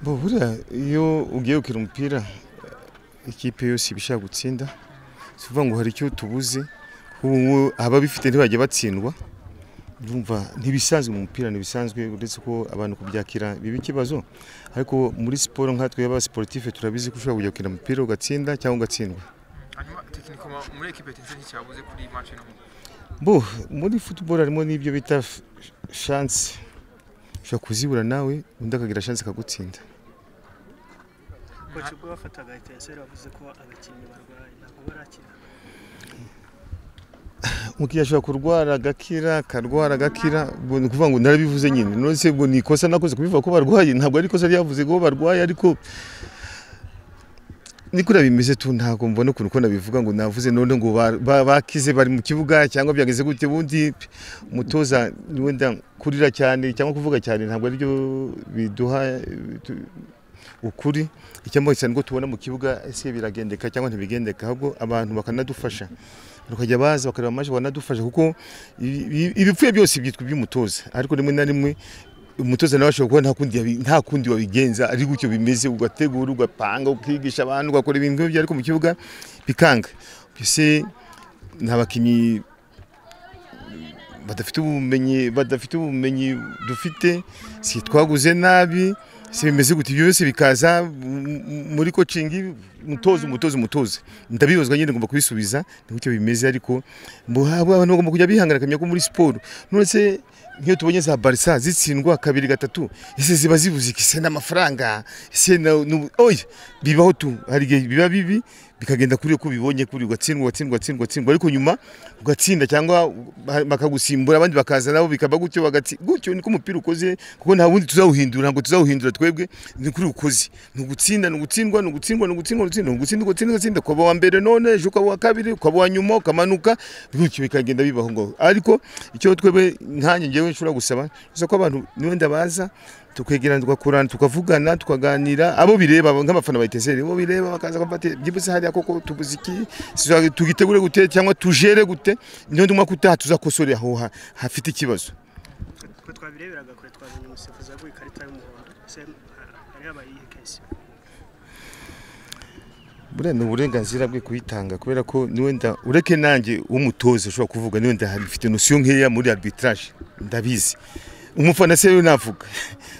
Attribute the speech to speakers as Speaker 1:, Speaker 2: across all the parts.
Speaker 1: bubura iyo ugiye gukina umupira ikipe yose iba ishaka gutsinda si ukuvuga ngo hari icyo tubuze ubu ababifite ntibajya batsindwa urumva ntibisanzwe mu mupira ntibisanzwe uretse ko abantu kubyakira biba ikibazo ariko muri siporo nkatwe y'abasiporutife turabizi ko ushobora kujya gukina umupira ugatsinda cyangwa ugatsindwa
Speaker 2: hanyuma tekinikoma muri ekipe tinze nticyabuze kuri maci no
Speaker 1: bo muri futuboro harimo n'ibyo bita shanse ushobora kuzibura nawe undi akagira shanse akagutsinda
Speaker 3: koci ubwo bafataga etenseri bavuze ko abakinnyi barwaye ntabwo barakira
Speaker 1: umukiriya ashobora kurwara agakira akarwara agakira ubwo ni ukuvuga ngo narabivuze nyine none se ubwo ni ikosa nakoze kubivuga ko barwaye ntabwo ari ikosa ryavuze ko barwaye ariko ni kuriya bimeze tu ntabwo mbona ukuntu ko nabivuga ngo navuze none ngo ba- ba- bakize bari mu kibuga cyangwa byageze gute ubundi umutoza ni wenda kurira cyane cyangwa kuvuga cyane ntabwo aribyo biduha eh, tu- ukuri icyambaye cyane ko tubona mu kibuga ese biragendeka cyangwa ntibigendeka ahubwo abantu bakanadufasha bakajya baza bakareba amaje banadufasha kuko ibi- ibi- ibipfuye byose byitwa iby'umutoza ariko rimwe na rimwe umutoza nawe ashobora kuba nta kundi yabi- nta kundi wabigenza ari gutyo bimeze ugategura ugapanga ukigisha abantu ugakora ibintu nk'ibyo ariko mu kibuga bikanga mbese ni abakinnyi badafite ubumenyi badafite ubumenyi dufite si twaguze nabi si bimeze gutya ibyo byose bikaza mu- mu- muri kocingi umutoza umutoza umutoza ndabibazwa nyine ngomba kubisubiza ni gutyo bimeze ariko mu- abantu bagomba kujya bihangana akamenya ko muri siporo none se nk'iyo tubonye za barisa zitsindwa kabiri gatatu ese ziba zibuze iki se n'amafaranga ese na- nu- oya bibaho tu hari igihe biba bibi bikagenda kuri uko ubibonye kuri ugatsindwa ugatsindwa ugatsindwa ugatsindwa ariko nyuma ugatsinda cyangwa bakagusimbura abandi bakaza nabo bikaba gutyo bagatsi gutyo niko umupira ukoze kuko nta wundi tuzawuhindura ntabwo tuzawuhindura twebwe ni kuri ukoze ni ugutsinda ni ugutsindwa ni ugutsindwa ni ugutsindwa ni ugutsindwa ni ugutsindwa ugatsinda ugatsinda ukaba uwa mbere none ejo ukaba uwa kabiri ukaba uwa nyuma ukamanuka gutyo bikagenda bibaho ngo ariko icyo twebwe nkanjye ngewe nshobora gusaba gusa ko abantu niwenda baza tukegerana tugakorana tukavugana tukaganira abo bireba abo nk'abafana ba eteseri abo bireba bakaza bafata byibutse hariya koko tubuze iki siza- tugitegure gute cyangwa tujere gute niyo ndumva ko utaha tuzakosore aho ha- hafite ikibazo
Speaker 3: twe twabireberaga kure twabonye umusifuzi yaguye ikarita y'umuhondo se hari habaye iyihe kesi
Speaker 1: buriya ni uburenganzira bwe kuyitanga kubera ko niwenda ureke nanjye umutoza ushobora kuvuga niwenda mfite nosiyo nkeya muri arbitrage ndabizi umufana se we navuga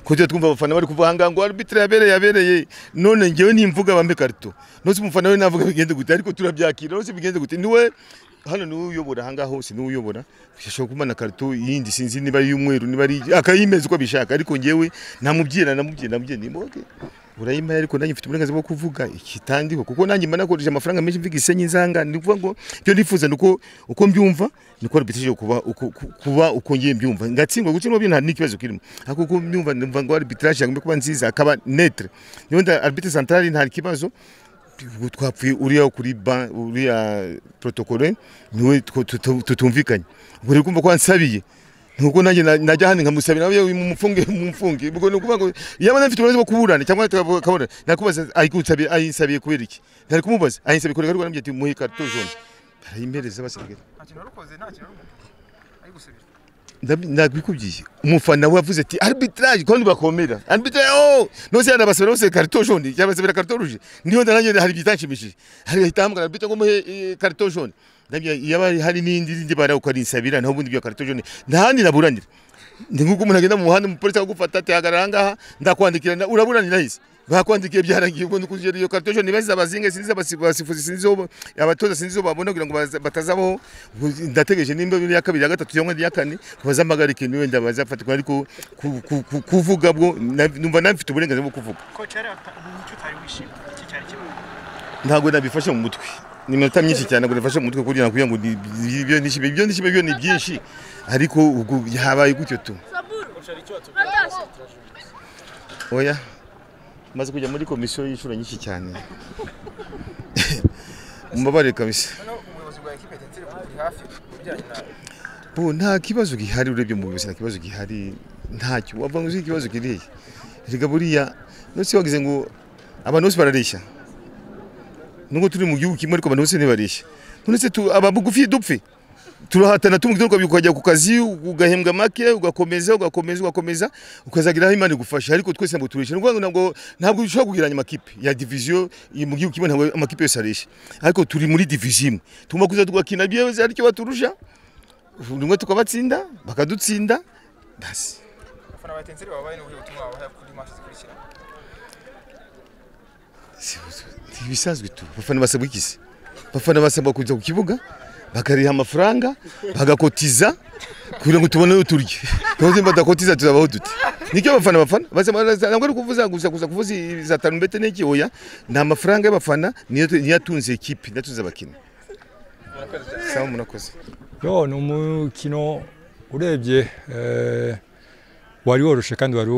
Speaker 1: ko tujya twumva abafana bari kuvuga ahangaha ngo arbitre yabereye yabereye none ngewe nimvuga bambe karito nose umufana we navuga bigende gute ariko turabyakira nose bigende gute niwe hano niwe uyobora ahangaha hose niwe uyobora ashobora kumana karito yindi sinzi niba ari iy'umweru niba ari iyi- akayimeza uko abishaka ariko ngewe namubyina namubyina namubyina nimboge urayimpaye ariko nanjye mfite uburenganzira bwo kuvuga ikitandiho kuko nanjye mba nakoresheje amafaranga menshi mvuga isenyi nzanga ni ukuvuga ngo ibyo nifuza ni uko uko mbyumva niko arbitrage kuba uko- ku- kuba uko ngiye mbyumva ngatsindwa gutsindwa byo nta n'ikibazo kirimo ariko uko mbyumva numva ngo arbitrage yagomba kuba nziza akaba netre niwenda arbitre central nta kibazo ubu twapfuye uriya kuri ban uriya protokole niwe two- tutu- tutumvikanye ubwo rero kumva ko wansabiye nuko nanjye na- najya hano nkamusabira nawe mumufunge mumufunge ubwo ni ukuvuga ngo yaba nafite uburenganzira bwo kuburana cyangwa tukabona nakubaza ayikunsabira ayinsabiye kubera iki ntari kumubaza ayinsabiye kubera ariko nambye ati muhe karito jaune barayimpereza basirikare
Speaker 2: nta kintu wari ukoze nta kintu wari ukoze ari gusubira
Speaker 1: Ndabi- ndabikubwiye umufana we yavuze ati arbitrage kandi bakomera arbitrage oh nose yanabasabira bose karito jaune yabasabira karito rouge niyo nda nanjye hari byitanshimishije hari ahita ahamagara arbitre ngo muhe eh, karito jaune ndabye yaba hari n'indi zindi bara uko ari insabira naho ubundi byo karito jaune nta handi naburanira ndi nk'uko umuntu agenda mu muhanda umupolisi akagufata ati hagarara ahangaha ndakwandikira na- uraburanira hisi bakwandikiye byarangiye ubwo nukuzigera iyo karito jaune bazize abazinge sinzi abasi- abasifuzi sinzi izo abatoza sinzi izo babona kugira ngo baza- batazabaho Ubwo ndategereje nimba iya kabiri iya gatatu cyangwa iya kane bazamagara ikintu wenda bazafatirwa ariko ku- ku- ku- kuvuga bwo na- numva nawe mfite uburenganzira bwo kuvuga
Speaker 3: koci hari icyo utari wishimye iki cyari kibazo
Speaker 1: ntabwo nabifashe mu mutwe ni iminota myinshi cyane ngo nabifashe mu mutwe kugira ngo kugira ngo ni- ibyo nishime ibyo nishime byo ni byinshi ariko ubwo habaye gutyo tu oya maze kujya muri komisiyo y'inshuro nyinshi cyane mubabare kabisa
Speaker 2: noneho umuyobozi wa ekipe tinze uri hafi mu bijyanye na
Speaker 1: bo nta kibazo gihari urebye mu buyobozi nta kibazo gihari ntacyo wavuga ngo uzi ikibazo kiriya erega buriya nose wagize ngo abantu bose barareshya nubwo turi mu gihugu kimwe ariko abantu bose ntibareshya none se tu ababugufi dupfe turahatana tumwe ukajya ku kazi ugahembwa make ugakomeza ugakomeza ugakomeza ukazagira aho imana igufasha ariko twese ntabwo turesha ni ukuvuga ngo ntabwo ntabwo ushobora kugereranya amakipe ya diviziyo iyi mu gihugu kimwe ntabwo amakipe yose areshya ariko turi muri diviziyo imwe tugomba kuza tugakina byibuze aricyo baturusha rimwe tukabatsinda bakadutsinda basi
Speaker 2: abafana ba etenseri baba bari n'uburyo butumwa babaha kuri mance zikurikira
Speaker 1: Si- si- ibisanzwe tu abafana basabwa iki abafana basabwa kuza ku kibuga bakariha amafaranga bagakotiza kugira ngo tubone ayo turya tubaze badakotiza tuzabaho dute nicyo abafana bafana basaba- baza- ntabwo ari kuvuza gusa gusa kuvuza za tarumbete n'iki oya ni amafaranga y'abafana niyo niyo atunze ekipi natunze abakinnyi sawa murakoze
Speaker 4: yo ni umukino urebye eh, wari woroshe kandi wari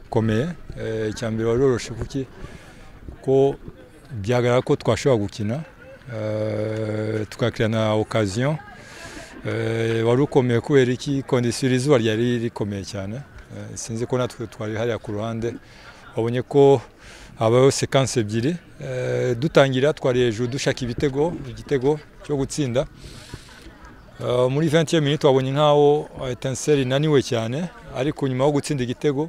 Speaker 4: ukomeye Eh, icyambere wari woroshe kuki ko byagaragara ko twashobora gukina eh, tukakira na okaziyo Eh, wari ukomeye kubera iki kondisiyo iri izuba ryari rikomeye cyane Eh, sinzi ko natwe twari hariya ku ruhande wabonye ko habayeho sekanse ebyiri Eh, dutangira twari hejuru dushaka ibitego igitego cyo gutsinda Uh, muri 20 minute wabonye nkaho Etincelle inaniwe cyane ariko nyuma yo gutsinda igitego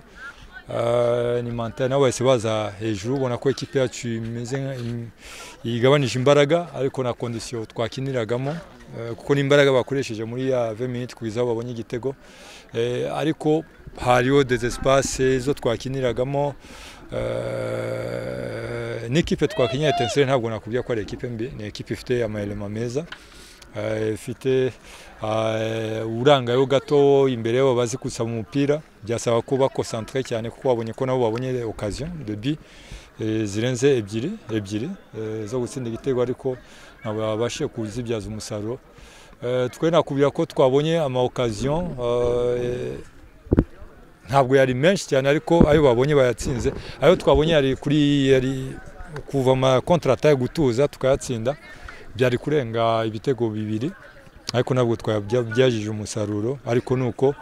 Speaker 4: uh, ni Mantel nabo bahise baza hejuru ubona ko ikipe yacu imeze nka- im- igabanije imbaraga ariko na kondisiyo twakiniragamo uh, kuko ni imbaraga bakoresheje muri ya 20 minute kugeza aho babonye igitego Eh, ariko hariho des espaces zo twakiniragamo Eh, n'ikipe twakinnye Etincelle ntabwo nakubwira ko ari ikipe mbi ni ikipe ifite amayelema meza Eh, ifite eh, urangayo gato imbere yabo bazi kusaba umupira byasaba ko bakonsantere cyane kuko babonye ko nabo babonye okaziyo debi zirenze ebyiri ebyiri eh, zo gutsinda igitego ariko ntabwo babashije kuzibyaza umusaruro Eh, twe nakubwira ko twabonye ama okaziyo eh, ntabwo yari menshi cyane ariko ayo babonye bayatsinze ayo twabonye yari kuri yari kuva ama kontrataye gutuza tukayatsinda byari kurenga ibitego bibiri ariko ntabwo twabyagejeje umusaruro ariko ni uko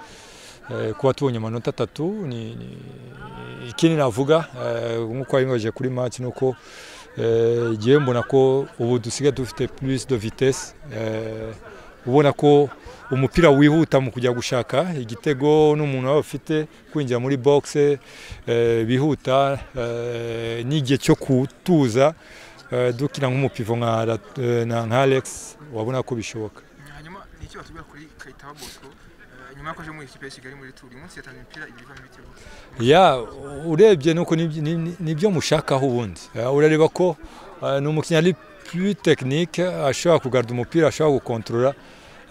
Speaker 4: eh, kuba tubonye amanota atatu ni- ni- ikindi navuga eh, nk'uko wabibaje kuri match ni uko eh, igihe mbona ko ubu dusigaye dufite plus de vitesse eh, ubona ko umupira wihuta mu kujya gushaka igitego n'umuntu waba ufite kwinjira muri box eh, bihuta eh, n'igihe cyo kutuza Eh, dukina nk'umupivo nka Rat- eh, na- nka Alex wabona ko bishoboka
Speaker 2: hanyuma ni icyo batubwira kuri kayitaba bosco eh, nyuma y'uko aje muri ikipe ya kigali muri turi uyu munsi yatanze imipira ibiri ivamo ibitego
Speaker 4: ya urebye nuko nibyo- ni- ni- nibyo mushakaho ubundi Eh, urareba ko eh, ni umukinnyi ari plus technique ashobora kugarura umupira ashobora gukontorora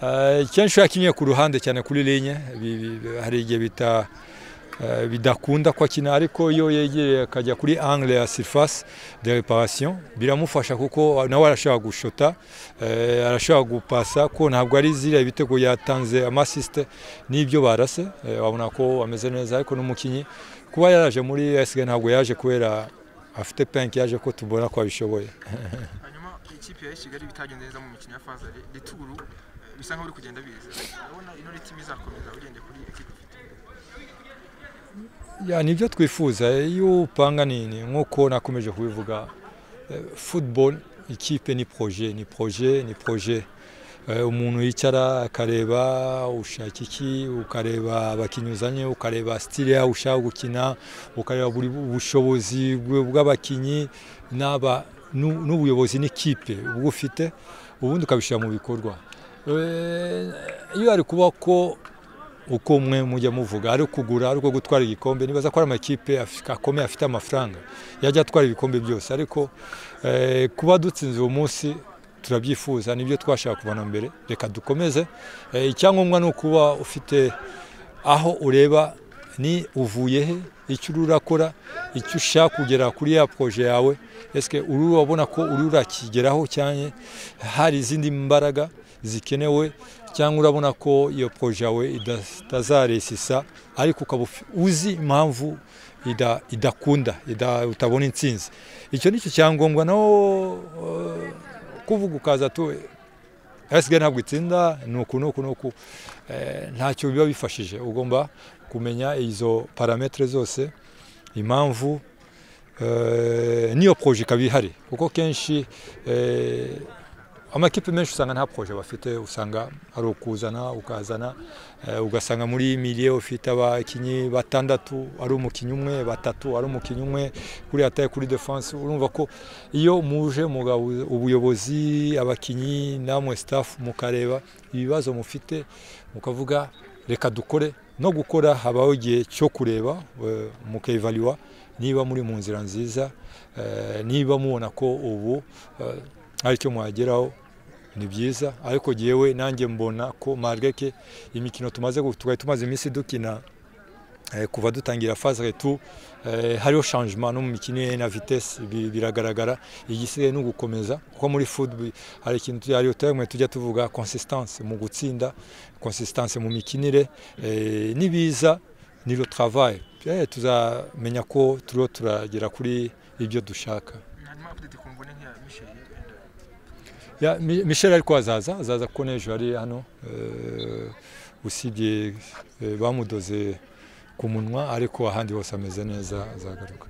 Speaker 4: Eh, kenshi iyo yakinnye ku ruhande cyane kuri linye bi- bi- bi- hari igihe bita eh, bidakunda ko akina ariko iyo yegereye akajya kuri angle ya surface de reparation biramufasha kuko nawe arashobora gushota eh, arashobora gupasa ko ntabwo ari ziriya ibitego yatanze amasisite n'ibyo barase eh, wabona ko ameze neza ariko n'umukinnyi kuba yaraje muri SG ntabwo yaje kubera afite penki yaje ko tubona ko abishoboye
Speaker 2: hanyuma ikipe ya kigali bitagenze neza mu mikino ya faza returu bisa nk'aho uri kugenda biza urabona ino ritimi izakomeza ugendeye kuri ekipe ufite
Speaker 4: ya nibyo twifuza iyo upanga nini nk'uko nakomeje kubivuga eh, football ikipe ni proje ni proje ni proje Eh, umuntu yicara akareba ushaka iki ukareba abakinnyi uzanye ukareba stile yaho ushaka gukina ukareba buri bushobozi bwe- bw'abakinnyi n'aba n'u- n'ubuyobozi n'ikipe ubwo ufite ubundi ukabishyira mu bikorwa Eh, iyo hari kuba ko uko mwe mujya muvuga ari kugura ari uko gutwara igikombe nibaza ko ari amakipe afi- akomeye afite amafaranga yajya atwara ibikombe byose ariko eh, kuba dutsinze uwo munsi turabyifuza nibyo twashaka kubona mbere reka dukomeze eh, icyangombwa ni ukuba ufite aho ureba ni uvuye he icyo uri urakora icyo ushaka kugera kuri ya proje yawe ese uri urabona ko uri urakigeraho cyane hari izindi mbaraga zikenewe cyangwa urabona ko iyo proje yawe ida- itazaresisa ariko ukaba ufi- uzi impamvu ida- idakunda ida- utabona intsinzi icyo ni cyo cyangombwa naho eh, kuvuga ukaza tu asigaye ntabwo itsinda ni uku ni uku ni uku Eh, ntacyo biba bifashije ugomba kumenya izo parametere zose impamvu eh, n'iyo proje ikaba ihari kuko kenshi eh, amakipe menshi usanga nta proje bafite usanga ari ukuzana ukazana eh, ugasanga muri miliye ufite abakinnyi batandatu ari umukinnyi umwe batatu ari umukinnyi umwe kuri ataye kuri defense urumva ko iyo muje mugabuza ubuyobozi abakinnyi namwe staff mukareba ibibazo mufite mukavuga reka dukore no gukora habaho igihe cyo kureba eh, mukevalua niba muri mu nzira nziza eh, niba mubona ko ubu eh, hari icyo mwageraho ni byiza ariko jyewe nanjye mbona ko margeke imikino tumaze gu- twari tumaze iminsi dukina eh, kuva dutangira phase retu hariho changement no mu mikinire na vitesse bi- biragaragara igisigaye ni ugukomeza kuko muri football hari ikintu tuya- hari terme tujya tuvuga consistance mu gutsinda consistance mu mikinire eh, nibiza ni le travail Eh, tuzamenya ko turiho turagera kuri ibyo dushaka
Speaker 2: hanyuma update ku mvune nk'iya michel wenda
Speaker 4: Ya, Mi- Michel ariko azaza azaza kuko n'ejo ari hano eh, usibye eh, bamudoze ku munwa ariko ahandi hose ameze neza azagaruka